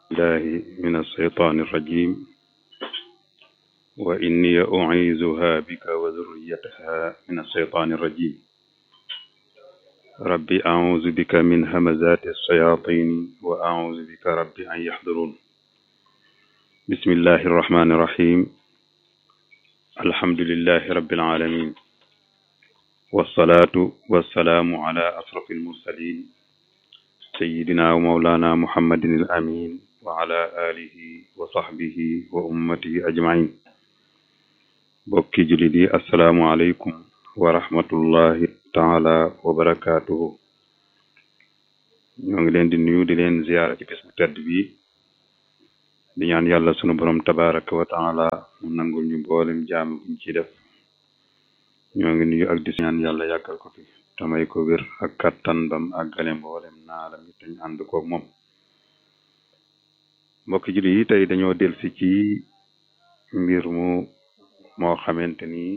الله من الشيطان الرجيم وإني أعيذها بك وذريتها من الشيطان الرجيم ربي أعوذ بك من همزات الشياطين وأعوذ بك ربي أن يحضرون بسم الله الرحمن الرحيم الحمد لله رب العالمين والصلاة والسلام على أشرف المرسلين سيدنا ومولانا محمد الأمين وعلى آله وصحبه وأمته أجمعين بوكي جلدي السلام عليكم ورحمة الله taala wa barakaatuhu ñoo ngi leen di nuyu di leen ziyaara ci bés bu tedd bi di ñaan yàlla sunu borom tabaraka wa taala mu nangul ñu mboolem jaam buñ ci def ñoo ngi nuyu ak di ñaan yàlla yàggal ko fi tamay ko wér ak kattan bam àggale mboolem naalam yi te ñu ànd koog moom mbokki julli yi tey dañoo delsi ci mbir mu moo xamante ni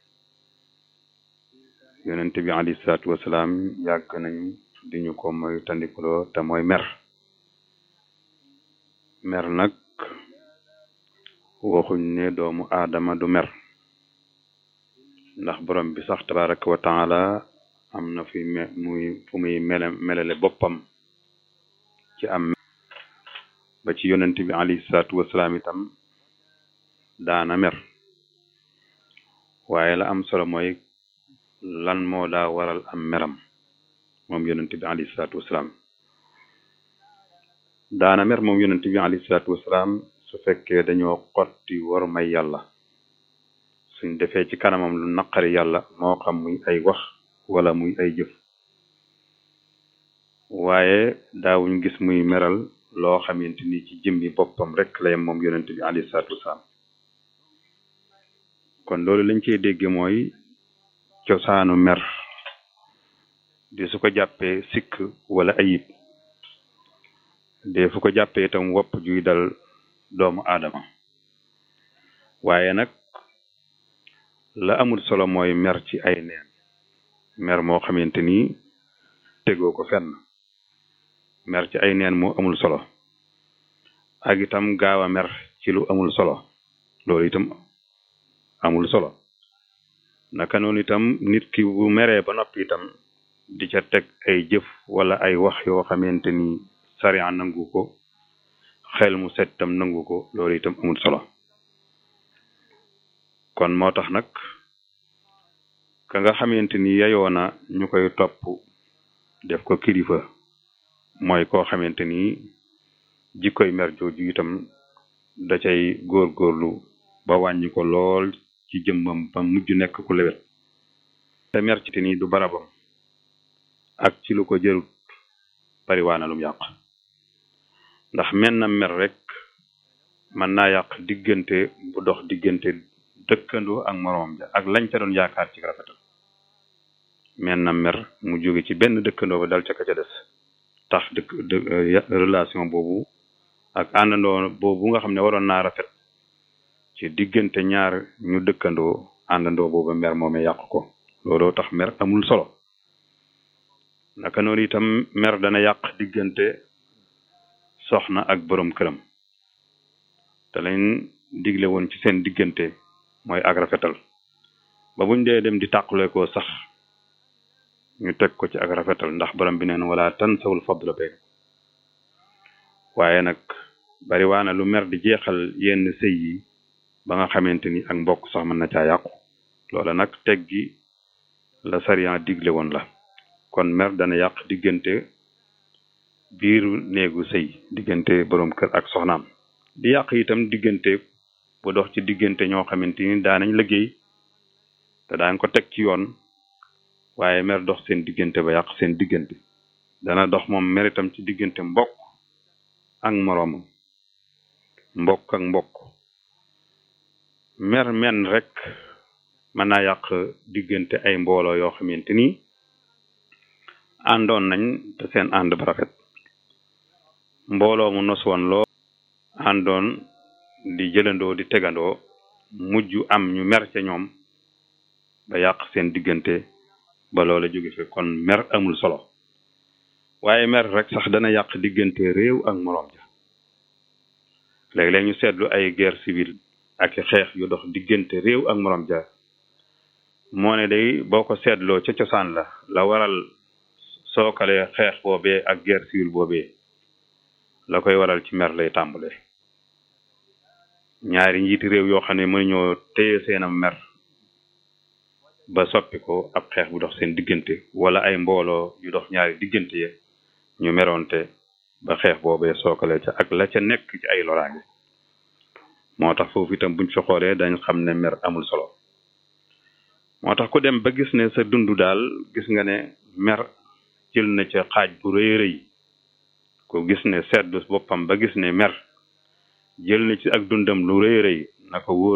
yonent bi alayhi salaatu wasalaam yàgg nañ di ñu ko mooy tandikuloo te mooy mer mer nag waxuñ ne doomu aadama du mer ndax borom bi sax tabaraka wa taala am na fi me muy fu muy mele melale boppam ci am ba ci yonent bi alayhi salaatu wasalaam itam daana mer waaye la am solo mooy lan moo daa waral am meram moom yonent bi alayhi salaatu wasalaam daana mer moom yonent bi alayhi salaatu wasalaam su fekkee dañoo xotti war may yàlla suñ defee ci kanamam lu naqari yàlla moo xam muy ay wax wala muy ay jëf waaye daawuñ gis muy meral loo xamante ni ci jëmmi boppam rek la yem moom yonent bi alayhi salaatu wasalaam kon loolu lañ cey dégge mooy cosaanu mer de su ko jàppee sikk wala ayib de fu ko jàppee itam wopp juy dal doomu aadama waaye nag la amul solo mooy mer ci ay neen mer moo xamante ni tegoo ko fenn mer ci ay neen moo amul solo ak itam gaaw a mer ci lu amul solo loolu itam amul solo naka noonu itam nit ki bu meree ba noppi itam di ca teg ay jëf wala ay wax yoo xamante ni sariya nangu ko xel mu set itam nangu ko loolu itam amul solo kon moo tax nag ka nga xamante ni yayoo na ñu koy topp def ko kilifa mooy koo xamante ni jikkoy mer jooju itam da cay góorgóorlu ba wàññi ko lool ci jëmmam ba mujj nekk ku lewet te mer ci ni du barabam ak ci lu ko jërut bariwaana lum yàq ndax men na mer rek mën naa yàq diggante bu dox diggante dëkkandoo ak moroom ja ak lañ ca doon yaakaar ci rafetal men na mer mu jóge ci benn dëkkandoo ba dal ca ka ca des tax dëkk relation boobu ak àndandoo boobu nga xam ne waroon naa rafet ci diggante ñaar ñu dëkkandoo àndandoo boobu mer moome yàq ko looloo tax mer amul solo naka noonu itam mer dana yàq diggante soxna ak borom këram te lañ digle woon ci seen diggante mooy ak rafetal ba buñ dee dem di tàqule ko sax ñu teg ko ci ak rafetal ndax borom bi neen wala tansawul fadla bay waaye nag bari waana lu mer di jeexal yenn sëy yi ba nga xamante ni ak mbokk sax mën na caa yàqu loola nag teg gi la sariyan digle woon la kon mer dana yàq diggante biiru néegu sëy diggante borom kër ak soxnaam di yàq itam diggante bu dox ci diggante ñoo xamante ni daanañ liggéey te daan ko teg ci yoon waaye mer dox seen diggante ba yàq seen diggante dana dox moom mer itam ci diggante mbokk ak moroomam mbokk ak mbokk mer men rek mën naa yàq diggante ay mbooloo yoo xamante ni àndoon nañ te seen ànd ba rafet mbooloo mu nos woon loo àndoon di jëlandoo di tegandoo mujj am ñu mer ca ñoom ba yàq seen diggante ba loola jóge fi kon mer amul solo waaye mer rek sax dana yàq diggante réew ak moroom ja léeg-léeg ñu seetlu ay guerre civile ak xeex yu dox diggante réew ak morom ja moo ne day boo ko seetloo ca cosaan la la waral sookale xeex boobee ak guerre civile boobee la koy waral ci mer lay tàmbale ñaari njiiti réew yoo xam ne mënuñoo téye seenam mer ba soppi ko ab xeex bu dox seen diggante wala ay mbooloo yu dox ñaari diggante ye ñu meroonte ba xeex boobee sookale ca ak la ca nekk ci ay loraange moo tax foofu itam buñ fi xoolee dañ xam ne mer amul solo moo tax ku dem ba gis ne sa dund daal gis nga ne mer jël na ca xaaj bu rëy rëy ku gis ne seetlu boppam ba gis ne mer jël na ci ak dundam lu rëy rëy na ko wóor